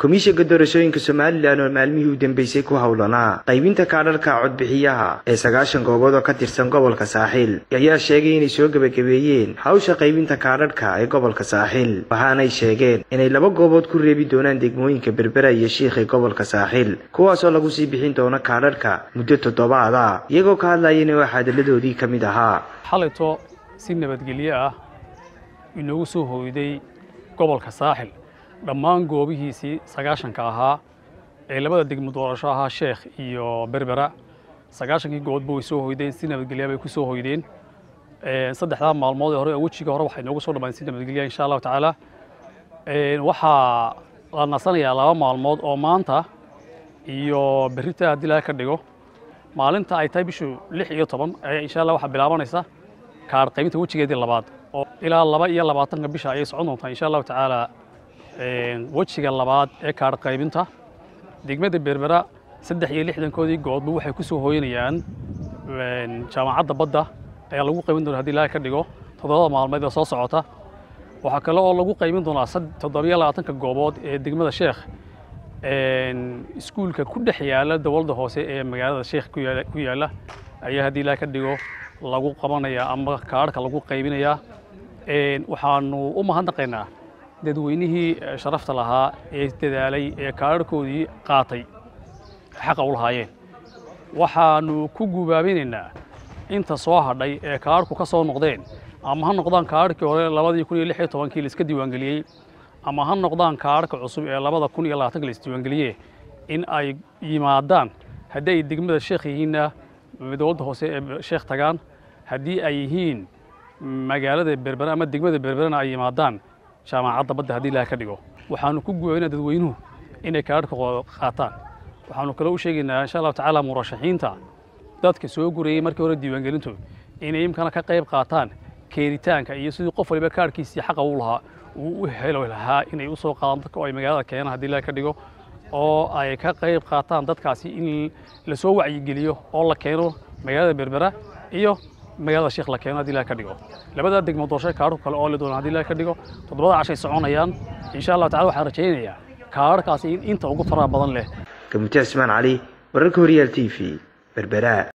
komishanka doorashooyinka somalilan oo maalmihii u dambeysay ku howlanaa qaybinta kaadharka codbixiyaha ee sagaashan goobood oo ka tirsan gobolka saaxiil ayaa sheegay inay soo gebagabeeyeen hawsha qaybinta kaadharhka ee gobolka saaxiil waxaanay sheegeen inay laba goobood ku reebi doonaan degmooyinka berbera iyo shiikh ee gobolka saaxiil kuwaasoo lagu sii bixin doono kaadharhka muddo toddobaad ah iyagoo ka hadlayana waa xaadaladoodii ka mid ahaa xalayto si nabadgelyo ah inoogu soo hoyday gobolka saaxil dhammaan goobihiisii sagaashanka ahaa ee labada degmo doorasho ahaa sheekh iyo berbera sagaashankii goboodba way soo hoydeen si nabadgelya bay ku soo hoydeen saddexdaa maalmood ee hore oo wejiga hore waxay noogu soo dhammaan si nabadgelya insha allahu tacaala waxaa la nasanayaa laba maalmood oo maanta iyo berrita haddii laga ka dhigo maalinta ay tahay bishu lix iyo toban ayaa insha allah waxaa bilaabanaysa kaadh qaybinta wejigeedii labaad oo ilaa laba iyo labaatanka bisha ayay socon doontaa insha allahu tacaala wejiga labaad ee kaadh qaybinta degmada berbera saddex iyo lixdankoodii goodba waxay ku soo hooyanayaan jaamacadda badda ayaa lagu qaybin doona hadii ilaahay ka dhigo toddobada maalmeed ee soo socota waxaa kale oo lagu qaybin doonaa toddobiyo labaatanka goobood ee degmada sheekh iskuulka ku dhex yaala dowladda hoose ee magaalada sheekh ku yaalla ayaa haddii ilaahay ka dhigo lagu qabanayaa ama kaadhka lagu qaybinayaa waxaanu u mahadnaqaynaa dadweynihii sharafta lahaa ee dadaalay ee kaadharhkoodii qaatay xaqa u lahaayeen waxaanu ku gubaabinaynaa inta soo hadhay ee kaadhku ka soo noqdeen ama ha noqdaan kaadhkii hore labadii kun iyo lix iyo tobankii laiska diiwaangeliyey ama ha noqdaan kaadhka cusub ee labada kun iyo labaatanka la isdiiwaangeliyee in ay yimaadaan haddii ay degmada sheekh yihiinna dowladda hoose ee sheekh tagaan haddii ay yihiin magaalada berbera ama degmada berberana ay yimaadaan jaamacadda badda haddii ilaah ka dhigo waxaanu ku guwaynaa dadweynuhu inay kaadhka qaataan waxaanu kale u sheegaynaa insha allahu tacaala murashaxiinta dadka soo gurayey markii hore diiwaangelintu inay imkana ka qayb qaataan keenitaanka iyo sidii qof waliba kaadhkiisii xaqa u lahaa uu u helo lahaa inay u soo qaadaan dadka oo ay magaalada keenaan haddii ilaah ka dhigo oo ay ka qayb qaataan dadkaasi in la soo wacyigeliyo oo la keeno magaalada berbera iyo magaalada sheekh la keeno haddii ilaah ka dhigo labadaa degmo doorasho kaadhku kale oo la doona haddii ilaah ka dhigo toddobada cashay soconayaan insha allah tacala waxaan rajaynayaa kaadharkaasi in inta ugu faraha badan leh gamute cismaan cali wararka horyaal t v berbera